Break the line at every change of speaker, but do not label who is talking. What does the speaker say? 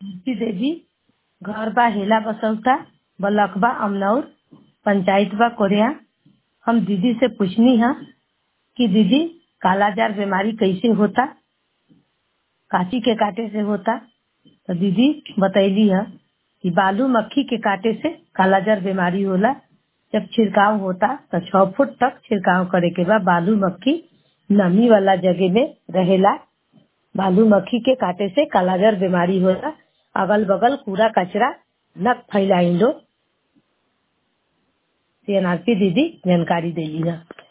कीर्ति देवी घर बा हेला बसौता ब्लॉक बा अमनौर पंचायत बा कोरिया हम दीदी से पूछनी है कि दीदी कालाजार बीमारी कैसे होता काची के काटे से होता तो दीदी बतैली है कि बालू मक्खी के काटे से कालाजार बीमारी होला जब छिड़काव होता तो छह फुट तक छिड़काव करे के बाद बालू मक्खी नमी वाला जगह में रहेला बालू मक्खी के काटे से कालाजार बीमारी होला अगल बगल कूड़ा कचरा न फैलाई लो सीएनआरपी दीदी जानकारी देली है